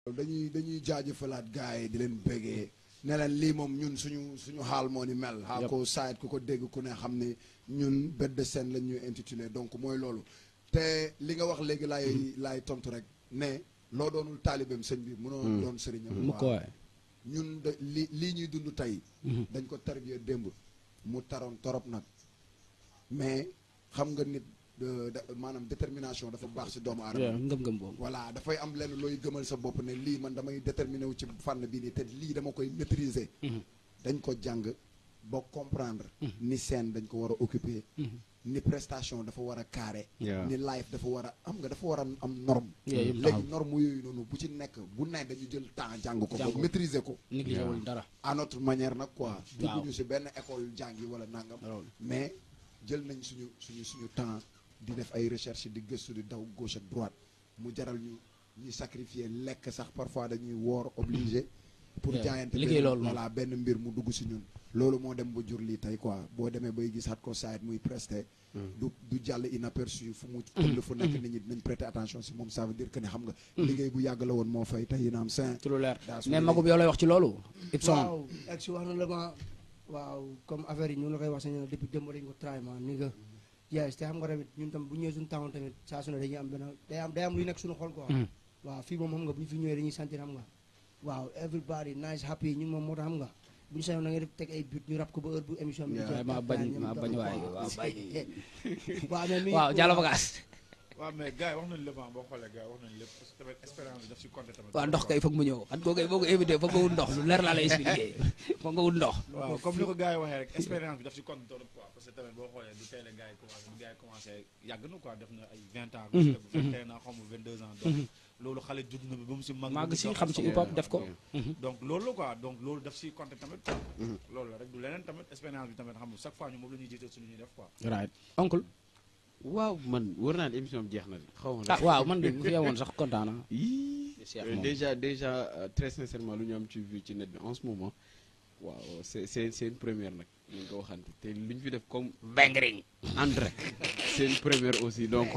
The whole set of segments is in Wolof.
dañuy dañuy jaajëfalaat gars yi di leen bëggee ne leen lii moom ñun suñu suñu xaal moo ni mel xaa ko saayit ku ko dégg ku ne xam ne ñun bête de scène lañ ñuy intitulé donc mooy loolu te li nga wax léegi laay laay tontu rek ne loo doonul taalibeem sëñ bi mënoo doon sëriñam mu ko waay ñun de li lii ñuy dund tey dañ ko tarbiya démb mu taroon torop nag mais xam nga nit de- de- maanaam détermination dafa baax si doomu aadama ngëm-ngëm boobu voilà dafay am lenn looy gëmal sa bopp ne lii man damay déterminé wu ci fànn bii nii te lii dama koy maîtriser dañ ko jàng ba comprendre ni scène dañ ko war a occuper ni prestation dafa war a carré Yeah. ni live dafa war a am nga dafa war a am norme Yeah, yëpp léegi taxaw. norme yooyu noonu bu ci nekk bu ne dañu jël temps jàng ko Jàng ba ko. maîtriser ko négligé wul dara à notre manière nag quoi Waaw. dugguñu si benn école jàngi wala nangam loolu mais jël nañ suñu suñu suñu temps di def ay recherche di gëstu di daw gauche ak droite mu jaral ñu ñuy sacrifier lekk sax parfois dañuy woor obligé pour Yeah. jaayante Liggéey benn- loolu moom. voilà benn mbir mu dugg si ñun loolu moo dem ba jur lii tey quoi boo demee bay gis ko saayit muy presté du du jàll inaperçu fu mu tëdd fu nekk nit ñi dinañ prêter attention si moom ça veut dire que ne xam nga liggéey bu yàgg la woon moo fay tey yéen am saint ci lu leer daa su mais liggéey. magub yow lay wax ci loolu Ibson waaw ak si wax na la ma waaw comme affaire yi ñu la koy wax sañ depuis démb dañu ko try ma ni nga yes te xam nga tamit ñun tam bu ñëwee suñu town tamit saa su ne dañuy am benn day am day am luy nekk suñu xol quoi waaw fii moom xam nga bu ñu fi ñëwee dañuy sentir xam nga waaw everybody nice happy ñun moom moo tax xam nga bu ñu sañoon na nga def teg ay but ñu rap ko ba heure bu émission bi di Yeah. jeex maa bañ ñoom maa tam, bañ quoi. waay waaw bañ waaw mais nuyu waaw Diallo Bagaas waaw mais gars yi wax nañu lépp ah boo xoolee gars yi wax nañu lépp parce que tamit expérience bi daf si compté tamit. waaw ndox kay foog mu ñëw xat koo kay boo ko invité foog nga wut ndox lu leer laa lay expliqué foog nga wut ndox waaw comme ni ko gars yi waxee rek expérience bi daf si compté trop quoi parce que tamit boo xoolee du tey la gars yi commencé bu gars yi commencé yàgg na quoi def na ay 20 ans. parce que bu fekkee na xaw ma 22 ans. donc loolu xale judd na bi ba mu si mag. màgg ba mu si dox xam ci sama hip hop bopp. def ko donc loolu la quoi donc loolu daf si compté tamit quoi. loolu la rek du leneen tamit expérience bi tamit xam nga chaque fois ñu moom la ñuy jiital suñu ñuy def quoi. right oncle waaw man wër naa ne émission bi jeex na de xaw ma ah waaw man de bu fi yemoon sax kontaan naa Yii. Cheikh Euh, moom. déjà déjà euh, très sincèrement lu ñu am ci vue ci net bi en ce moment waaw c'est c'est c'est une première nag ñu ko waxante te lu ñu fi def comme bengring en direct c'est une première aussi donc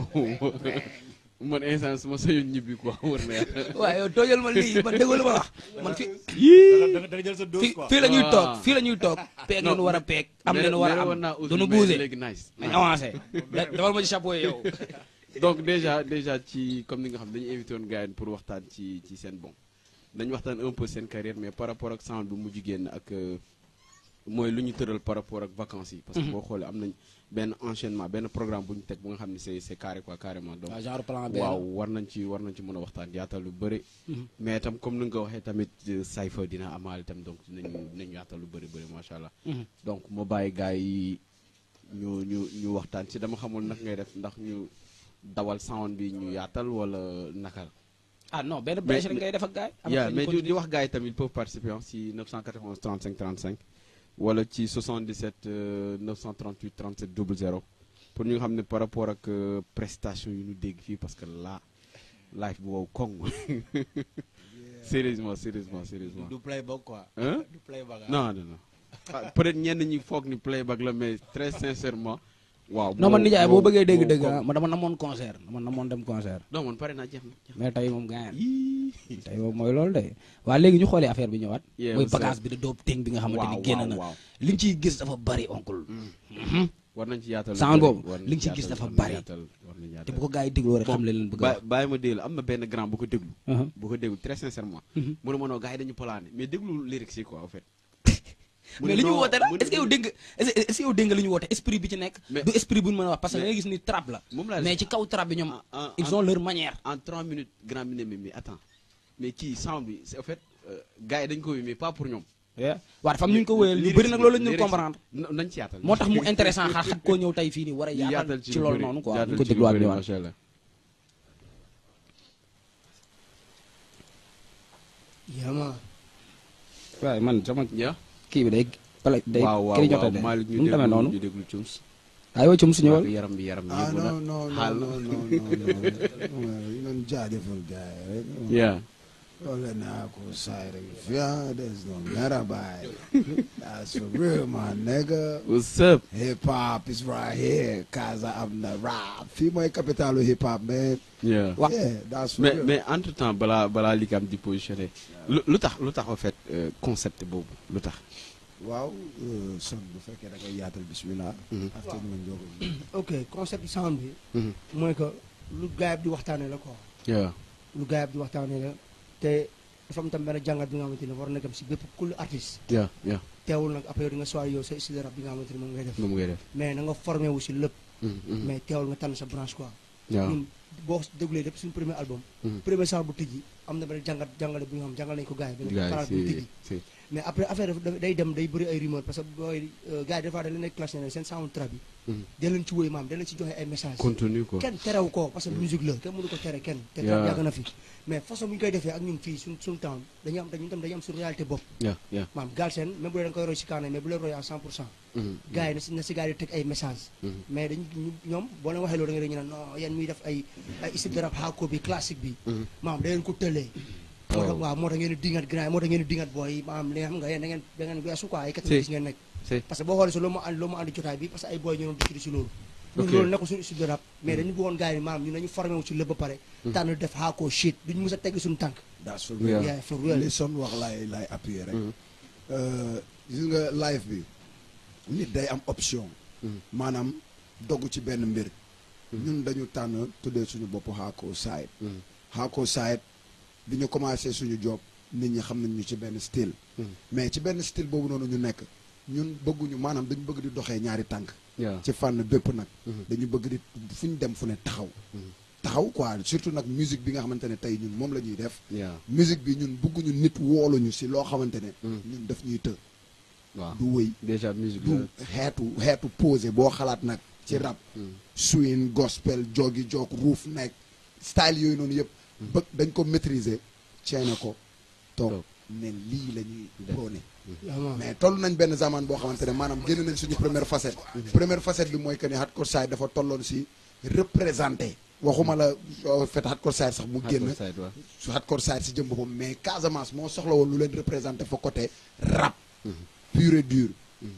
man instant su ma sañoon ñibbi quoi wër na yàlla waaw yow toojal ma lii man déggoo lu ma wax man fi da nga da nga jël sa dose fii quoi. fii la ñuy toog Ah. fii la ñuy toog peeg Non, leen war a peeg am mais- leen war mais a woon am naa aussi, duñu mais bougé léegi nice nañ avancé da- dafal ma ci chapeau yi yow donc déjà déjà ci comme ni nga xam dañu invité woon gars yi pour waxtaan ci ci seen bon dañu waxtaan un peu seen carrière mais par rapport ak sound bi mujj génn ak euh, mooy lu ñu tëral par rapport ak vacances yi parce que boo xoolee am nañ benn enchaînement benn programme bu ñu teg bu nga xam ne c'est c'est carré quoi carrément donc waaw genre plan B waaw war nañ ci war nañ ci mën a waxtaan yaatal lu bëri mais itam comme ni nga ko waxee tamit euh, Cypher dina amaal itam donc dinañu dinañu yaatal lu bëri bëri macha allah donc ma bàyyi gars yi ñu ñu ñu waxtaan ci dama xamul nag ngay def ndax ñu dawal sound bi ñu yaatal wala naka la. ah non benn Mais- brèche rek ngay def ak gaay am yeah, na mais ñu di, di continuer. wax gars yi tamit ils peuvent participer hein, si 991 35 35 wala ci 77 euh, 938 37 00 pour ñu nga xam ne par rapport ak euh, prestation yu ñu dégg fii parce que là live bu wow koŋ sérieusement sérieusement sérieusement du playback quoi. Hein? du playback. non non non Ah, peut-être ñenn ñi foog ni playback la mais très sincèrement waaw non man moo- nijaay moo- boo bëggee dégg moo dëgg koŋ. ah man dama namoon concert dama namoon dem concert non man pare naa jeex na jeex na. mais tey moom gaañ Yii. tey moom mooy loolu de waa léegi ñu xoolee affaire bi ñëwaat Yeah, mooy what's up? bagage bi da doob ting bi nga xamante ni waaw génn waaw na waaw liñ ciy gis dafa bari oncle war nañ ci yaatal lu Sound bëri, boobu, war nañ li nga ci yaatal, gis dafa war nañ bari. yaatal, war nañ te yaatal. bu ko gars yi dégloo rek xam le leen bëgg a ba wax bàyyi ma déglu am na benn grand bu ko déglu Uh-huh. bu ko déglu très sincèrement mu ne ma non gars yi dañu polaane mais déglu lyrics yi quoi en fait mu mais ne li ñu non, woote la mu ne- est-ce que yow dégg nga est-ce que- est-ce que yow dégg nga li ñu woote esprit bi ci nekk Mais- du esprit bu ñu mën a wax parce que da mais- ngay gis ni trap la moom laa mais ci kaw trap bi ñoom En- en- ils en- ont leur manière en 3 minutes grand bi ne mais mais attends mais kii sound bi c'est en fait euh, gars yi dañ ko wi mais pas pour ñoom waaw dafa am ñu ñu ko wéyal ñu Lyrics bëri nag bi- loolu la ñu lyrics bi- comprendre na- nañ ci yaatal moo tax mu intéressant xaar xat koo ñëw tey fii nii war a yaatal ci lu loolu bëri, noonu quoi yaatal ñu ko ci lu dégluwaat bëri, ñëwaat macha allah yama waaye man sama ya kii bi day pala day waaw waaw kii ñote waaw de Malick nu ñu mu demee déglu noonu ñu déglu Cums waaye yow ci mu su ñëwal yaram bi yaram bi ah yëngu na non non xaal non non non non non jaajëfal gars yi rek yeah Ole naa ko side yeah, there's no matter by. That's for real, my nigga. what's up Hip hop is right here. Kaza am the rap. Fii mooy capitalu hip hop, man. yeah Wa- Yeah, that's for mais real. mais entre temps balaa balaa li am di positionné lu lu tax lu tax en fait euh, concept boobu lu tax waaw euh, son bu fekkee da ngay yaatal bismillah. Mhm. after ñu ngi jóg ok concept sound bi Mhm. mooy que lu gaay bi di waxtaanee la quoi yeah lu gaay bi di waxtaanee la te dafa am tam benn jàngat bi nga xamante ne war na dem si bépp kul artiste yeah yeah teewul nag après yow di nga choisir yow sa style rap bi nga xamante ne moom ngay def moom ngay def mais na nga formé wu si lépp Mhm, mhm. mais teewul nga tànn sa branche quoi yeah ñun boo déglee lépp suñu premier album Mhm. premier sound bu tijji am na benn jàngat jàngale bu nga xam jàngal nañu ko gaay benn gars palaat bu yi tijji si si mais après affaire dafa day dem day bëri ay rumeur parce que booy gars yi des fois dañ leen ay clash ne seen sound trap yi Mhm. da leen ci woy maam da leen ci joxe ay message contenu quoi kenn terew ko parce que musique la kenn mënu ko tere kenn te Yeah. trap yàgg na fi mais façon bu ñu koy defee ak ñun fii suñ suñu temps dañu am dañu tam dañu am suñu réalité bopp yeah yeah maam Galsen même bu dee da nga koy roy si kaana mais bu leen roy à 100 pour cent Mhm, gars yi na si na si gars yi teg ay message mhm. mais dañu ñu- ñoom boo leen waxee loolu da nga ñu ne non yéen muy def ay ay style de rap hardcore bi classique bi Mhm. maam da ngeen ko tëlee moo tax Oh. waaw moo tax ngeen di dingat grand moo tax ngeen di dingat booy maam li nga xam nga yéen da ngeen da ngeen weesu quoi ay 90 ngeen nekk si parce que boo xoolee si loolu moo andi loolu moo andi jotaay bi parce que ay booy ñu doon discuter si loolu ñun Ok. loolu nekkul suñu style de rap mais dañu bëggoon gars yi maanaam ñun dañu formé wu si lépp ba pare tànn def hardcore shit duñu mës a tegg suñu tànk that's for Yeah. real. yeah for real li son wax laay laay appuyer rek. Mhm. Euh, gis nga live bi nit day am option. Mhm. maanaam dogg ci benn mbir. ñun dañu tànn tuddee suñu bopp Hardcore Side. Mhm. Hardcore Side bi ñu commencé suñu job nit ñi xam nañ ñu ci benn style. Mhm. mais ci benn style boobu noonu ñu nekk ñun bëgguñu maanaam dañu bëgg di doxee ñaari tànk. yeah ci fànn bépp nag. Mhm. dañu bëgg di fu ñu dem fu ne taxaw. Mhm. taxaw quoi surtout nag musique bi nga xamante ne tey ñun moom la ñuy def. yeah musique bi ñun bëgguñu nit wooluñu si loo xamante ne. Mhm. ñun daf ñuy të. waaw du wëy déjà musique du xeetu xeetu posé boo xalaat nag ci rap. Mhm. swing gospel jogi jog ruuf nekk style yooyu noonu yëpp. bëgg dañ ko maîtriser. ceene ko toog Toog. ne lii la ñuy Def. prôné. yaa ma mais toll nañ benn zaman boo xamante ne maanaam génn nañ suñu première facette. première facette bi mooy que ne Hardcore Side dafa tolloon si représenté. waxuma la euh, fait Hardcore Side sax mu génn. Hardcore Side, waaw. su Hardcore Side si jëm boppam mais Casamance moo soxla woon lu leen représenté fa côté rap. pur et dur.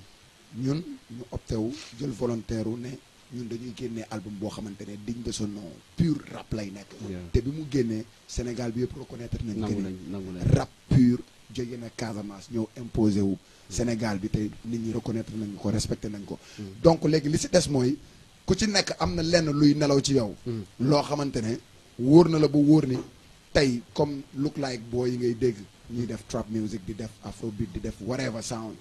ñun ñu opté wu jël volontaire wu ne ñun dañuy génnee album boo xamante ne digne de son nom pur rap lay nekk. Yeah. te bi mu génnee Sénégal bi yëpp reconnaître nañ que nangu ni nañ nangu nañ rap pur jóge na Casamance ñëw imposé wu Sénégal bi te nit ñi reconnaître nañ ko respecté nañ ko. donc léegi li si des mooy ku ci nekk am na lenn luy nelaw ci yow. loo xamante ne wóor na la ba wóor ni tey comme look like boo yi ngay dégg ñuy def trap music di def afrobeat di def whatever sound.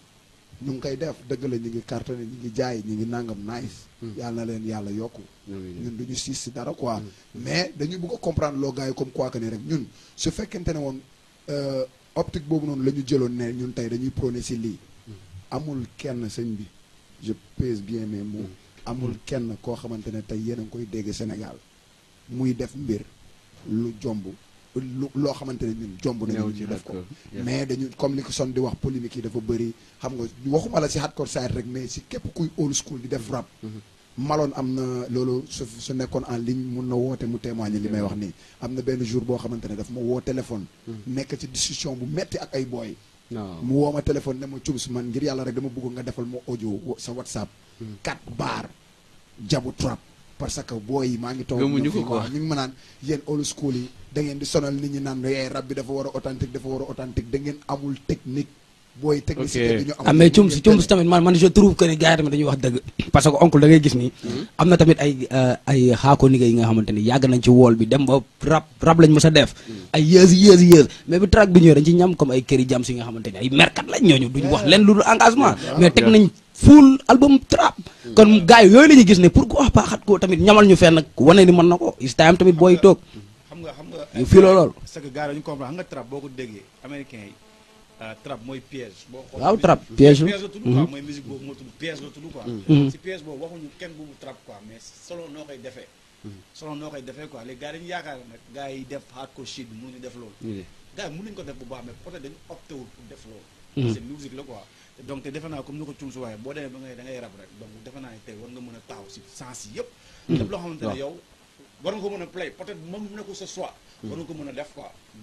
ñu ngi koy def dëgg la ñu ngi cartonné ñu ngi jaay ñu ngi nangam nice. yàlla na leen yàlla yokku. ñun du ñu siis si dara quoi. mais dañu bëgg a comprendre loo gars yi comme quoi que ni rek ñun su fekkente ne woon euh, optique boobu noonu la ñu jëloon ne ñun tey dañuy prôné si lii. amul kenn sëñ bi je pèse bien mes mots. amul kenn koo xamante ne tey yéen a ngi koy dégg Sénégal muy def mbir lu jomb lu loo xamante ne ñun jomb nañu Néew ñu ci def ko. hardcore, yeah. mais dañu comme li ko son di wax polémique yi dafa bëri xam nga waxuma la si hardcore side rek mais si képp kuy old school di def rap. maloon am na loolu su su nekkoon en ligne mun na woote mu témoigner li may wax nii am na benn jour boo xamante ne daf ma woo téléphone. nekk ci discussion bu metti ak ay booy. non mu woo ma téléphone ne ma cubs man ngir yàlla rek dama bëgg nga defal ma audio wo- sa whatsapp. 4 bar jabu trap. parce que booy yi maa ngi toog Gëmuñu ñoom ko fii quoi. wax ñu ngi ma naan yéen old school yi da ngeen di sonal nit ñi naan eh rap bi dafa war a authentique dafa war a authentique da ngeen amul technique. booy technicité bi ñu am. ah mais cum si cum si tamit man man je trouve que ni gars yi tamit dañuy wax dëgg parce que oncle da ngay gis ni am na tamit ay euh, ay xaako nigga yi nga xamante ni yàgg nañ ci wool bi dem ba rap rap lañ mës a def ay years years years mais bi track bi ñëwee dañ ci ñam comme ay këri jam si nga xamante ni ay merkat lañ ñooñu duñ wax leen lu dul engagement mais teg nañ full album trap kon gars yi yooyu la ñuy gis ne pourquoi pas xat ko tamit ñamal ñu fenn wane ni mën na ko is time tamit booy toog xam nga xam nga You feel loolu? c'est que gars yi dañu comprendre xam nga trap boo ko déggee américain yi euh, trap mooy piège boo xoolee Waaw, musique- trap, piège la. piège la tudd quoi mooy musique boobu moo tudd piège la tudd quoi Mhm. si piège boobu waxuñu kenn bu mu trap quoi mais selon noo koy defee selon noo koy defee quoi léegi gars yi dañu yaakaar ne nag gars yi def hardcore shit bi mënuñu def loolu ñu ne gars yi mënuñu ko def bu baax mais peut-être dañu opté wul pour def loolu Mhm. c'est musique la quoi te donc te defe naa comme ni ko cum su waaye boo demee ba ngay da ngay rab rek donc defe naa ne tey war nga mën a taxaw si sens yi yëpp lépp loo xamante ne yow war nga ko mën a play peut-être moom nekkul sa choix war nga ko mën a def quoi donc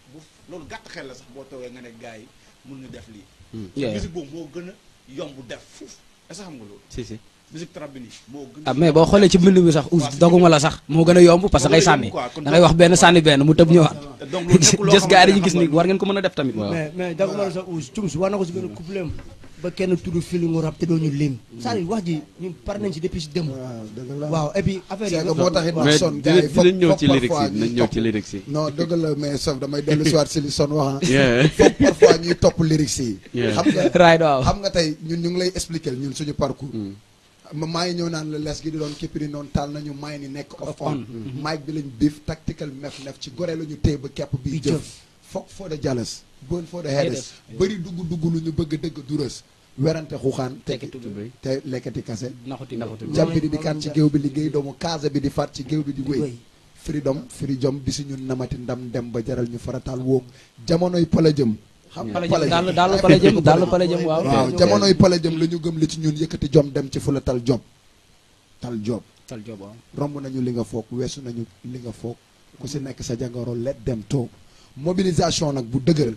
bu loolu gàtt xel la sax boo toogee nga ne gars yi mun ñu def lii Yeah. musique boobu moo gën a yomb def fuuf est-ce que xam nga loolu si si musique trap bi nii moo gën ah mais boo xoolee ci mbind mi sax us doguma la sax moo gën a yomb parce que Moo ngay gën a sànni yomb quoi, kon da ngay wax benn sànni benn mu tëb ñëwaat te donc loolu nekkul loo gis gars yi xamante dañuy ne gis xam ni nga war ngeen ko mën a def tamit Waaw. mais mais dagg ma la sa uus cum war na ko si benn couplet ba kenn tudd feelingu rap te doo ñu lim c'est-à-dire wax ji ñun pare nañ si depuis si démb waaw dëgg la waaw et puis affaire c'est yi que moo tax it mais son dina gars yi foog dinañ ñëw foog ci lyrics parfois yi dinañ ñuy ñëw topp ci lyrics yi non dëgg la mais sauf damay dellu si waat si li son wax ah Yeah. foog parfois ñuy topp lyrics yi Yeah. xam nga right waaw xam nga tey ñun ñu ngi lay expliquer ñun suñu parcours ma maa ngi ñëw naan la les gi di doon képpiri noonu taal nañu may ni nekk off on mic bi lañ biif tactical mef nef ci gore la ñu téye ba kepp bi Bi jëf jëf. foog for the jealous burn for the headers bëri dugg dugg lu ñu bëgg dëgg du rës werante xuxaan Tekki tekki tubéy. te lekkati kase naxuti naxuti jàmbi di di kan ci géew bi liggéey doomu kaasa bi di faat ci géew bi di wéy freedom freedom bi si ñun namati ndam dem ba jaral ñu farataal wóog jamonoy pala jëm xam nga pala pala jëm jëm daal daal pala jëm daal pala jëm waaw waaw jamonoy pala jëm la ñu gëm li ci ñun yëkkati jom dem ci fu la tal job tal job tal job waaw romb nañu li nga foog weesu nañu li nga foog ku si nekk sa jàngoro let dem toog mobilisation nag bu dëgër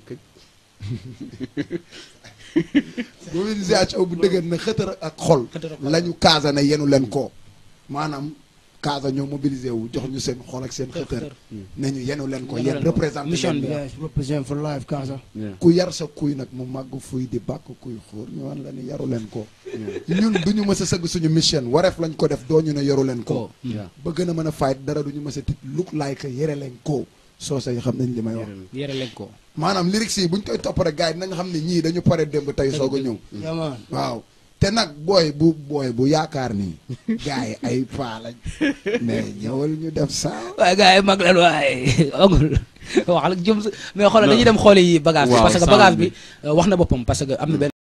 mobilisation bu dëgër na xëtër ak xol Xëtër ak xol. la ñu kaasa ne yenu leen ko maanaam kaasa ñoo mobilisé wu jox ñu seen xol ak seen xëtër ne ñu yenu leen ko Yenu yéen leen ko. représenté Mission leen bi. ko. yes represent for life Kaasa Yeah. ku yar sa kuy nag mu màgg fuy di bàkk kuy xóor ñu wan la ni yaru leen ko ñun du ñu mës a sëgg suñu mission wareef lañ ko def doo ñu ne yaru leen ko ko Yeah. ba gën a mën a fight dara du ñu mës a tit look like yere leen ko soo say xam nañ li may wax yére leen ko maanaam lyrics yi bu ñu koy topp rek gars yi dinañ xam ne ñii dañu pare démb tey soog a ñëw yaman waaw te nag booy bu booy bu yaakaar ni gars yi ay paa lañ mais ñëwal ñu def saa waaye gars yi mag leen waaye ongul wax la jëm mais xoolal dañuy dem xooli bagage bi Waaw, parce que sound bagage bi. bi euh, wax na boppam parce que am na benn